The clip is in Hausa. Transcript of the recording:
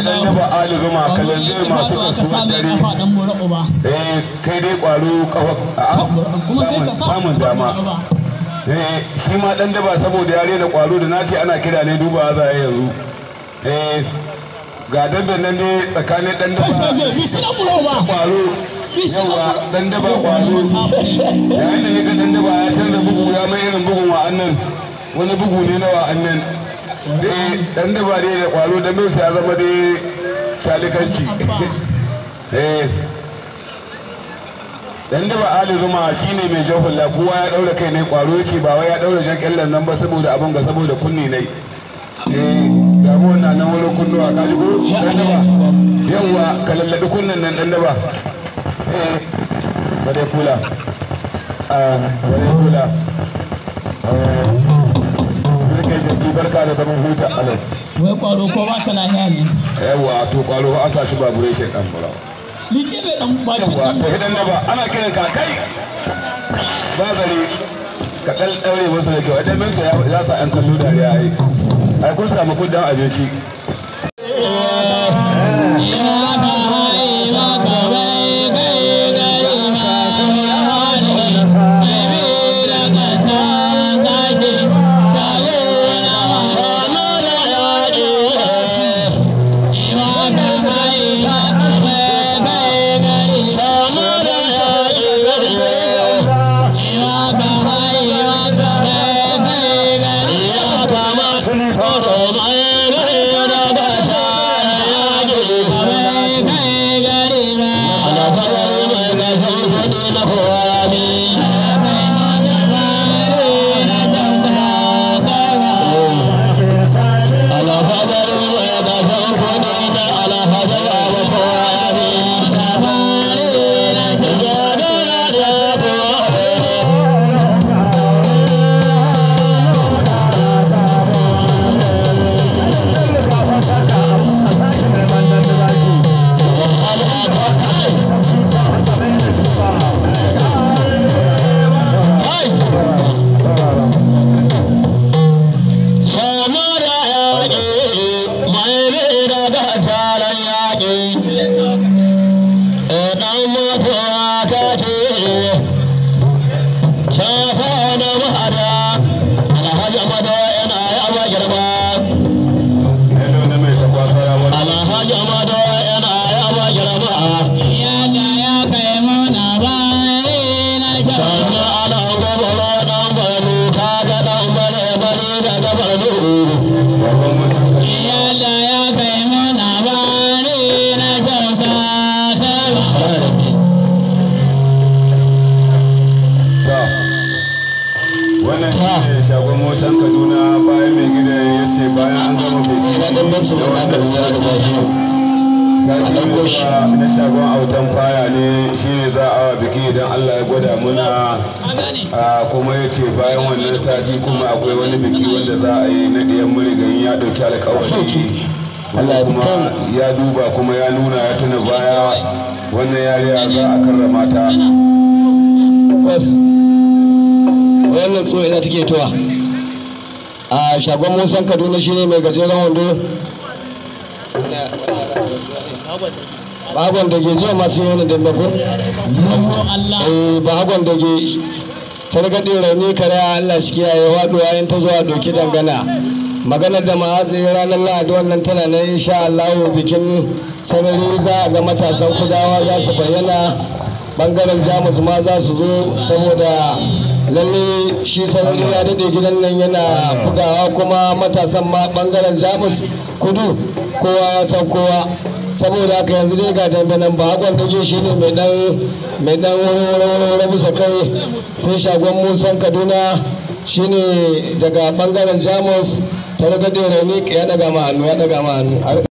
dan daba ali zuma kalan zai masu kasuwar dare eh kai dai kwaro kafa kuma sai ka sa samun dama eh shi ma dan daba saboda yare da kwaro da nace ana kira ne duba za a yanzu eh ga dabban nan ne tsakanin dan daba Kasage bi suna buro ba. kwaro yawa dan daba kwaro yayin da ne ga dan daba ya canza bugu ya mai irin bugun wa'annan wani bugu ne na wa'annan dai dan daba ne da kwaro da mai ya zama dai shalikanci eh dan daba ali zuma shine mai jan hulla kowa ya daura kai ne kwaro yace ba wai ya daura jan kyallan nan ba saboda abin ga saboda kunni ne eh ga mu wannan nan wani kunnuwa ka ji ko dan daba yawa ka lallabi kunnan nan dan daba eh bare kula ah bare kula eh kai jiki barka da zaman huta alai Wai kwaro ko ba ka lahiya ne. yawa to kwaro an sa shi baburation dan murawa Liƙe bai dan bacin yawa kan to idan da ba ana kiran ka kai ba zare ka kal daure musu da kyau idan minsa ya sa an kallo dariya ai ai kun samu kudin abinci wannan shi ne shagon motan kaduna bayan mai gida ya ce bayan an gama biki da wannan sati mai zuwa na shagon autan faya ne shi ne za a wa biki idan allah ya gwada muna a kuma ya ce bayan wannan sati kuma akwai wani biki wanda za a yi na ɗiyan murigayin ya ɗauki alkawari Allah kuma ya duba kuma ya nuna ya tuna baya wannan yariya za a karrama ta wannan tsohon ina take tuwa a shagon musan kaduna shine mai gajeren wando bagon da ke jiya masu yi wani dambe ko eh bagon da ke targaɗe rauni kare allah shi kiyaye waɗuwa in ta zuwa doki dangana maganar da ma'azi ranar lahadi wannan tana na insha allahu bikin sanari za a ga matasan kudawa za su bayyana bangaren jamus ma za su zo saboda lalle shi sanari ya daɗe gidan nan yana bugawa kuma matasan ma bangaren jamus kudu kowa ya san kowa saboda haka yanzu dai ga dambe nan ba hakon dage shi ne mai dan mai dan wani bisa kai sai shagon musan kaduna shine daga bangaren jamus ta daga rauni ya daga ma hannu ya daga ma hannu